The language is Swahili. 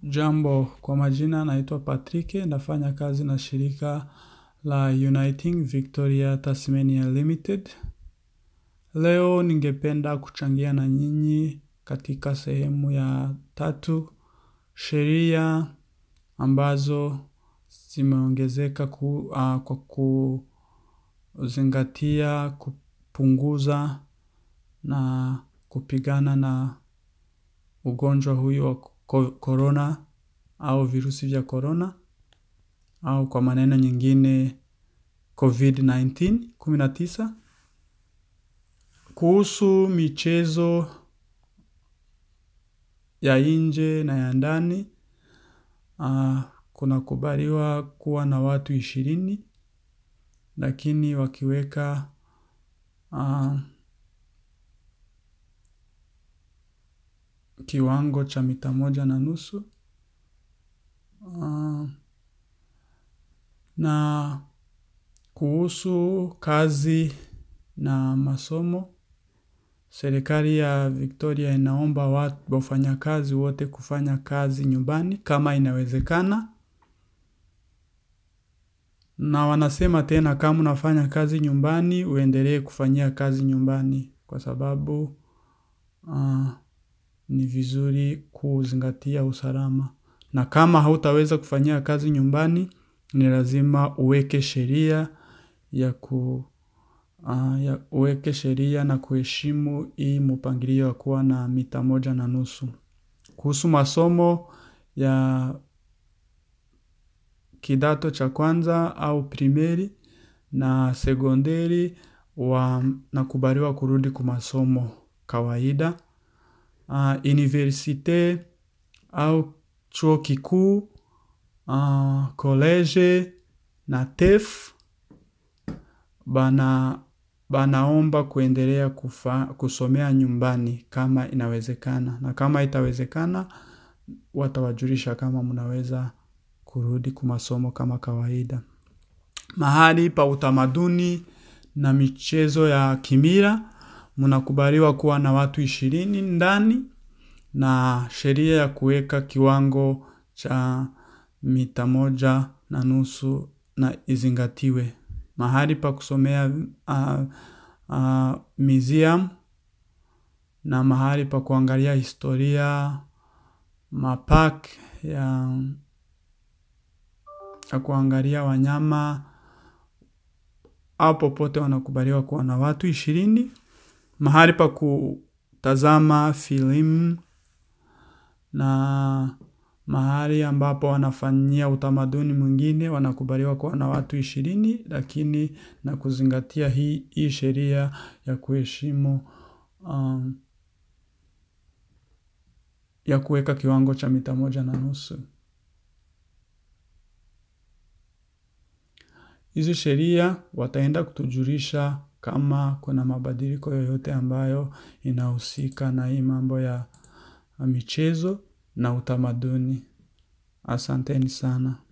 Jambo kwa majina naitwa Patrick nafanya kazi na shirika la Uniting Victoria Tasmania Limited. Leo ningependa kuchangia na nyinyi katika sehemu ya tatu. Sheria ambazo zimeongezeka kwa kuzingatia, kupunguza na kupigana na ugonjwa huyu wa corona au virusi vya corona au kwa maneno nyingine COVID-19 kumi na tisa. Kuhusu michezo ya nje na ya ndani kunakubaliwa kuwa na watu ishirini lakini wakiweka kiwango cha mita moja na nusu na kuhusu kazi na masomo serikali ya Victoria inaomba wafanyakazi wote kufanya kazi nyumbani kama inawezekana na wanasema tena kama unafanya kazi nyumbani uendelee kufanyia kazi nyumbani kwa sababu ni vizuri kuzingatia usalama na kama hautaweza kufanyia kazi nyumbani ni lazima uweke sheria uweke sheria na kuheshimu hii mpangilio wa kuwa na mita moja na nusu. Kuhusu masomo ya kidato cha kwanza au primeri na sekondari wanakubaliwa kurudi kwa masomo kawaida. Universite au chuo kikuu, koleje na TEF wanaomba kuendelea kusomea nyumbani kama inawezekana. Na kama haitawezekana, watawajulisha kama mnaweza kurudi kwa masomo kama kawaida. Mahali pa utamaduni na michezo ya kimila, mnakubaliwa kuwa na watu ishirini ndani na sheria ya kuweka kiwango cha mita moja na nusu na izingatiwe. Mahali pa kusomea museum na mahali pa kuangalia historia, mapark ya kuangalia wanyama, hapo pote wanakubaliwa kuwa na watu ishirini. Mahali pa kutazama filamu na mahali ambapo wanafanyia utamaduni mwingine wanakubaliwa kuwa na watu ishirini lakini na kuzingatia hii sheria ya kuheshimu ya kuweka kiwango cha mita moja na nusu. Hizi sheria wataenda kutujulisha kama kuna mabadiliko yoyote ambayo inahusika na hii mambo ya michezo na utamaduni. Asanteni sana.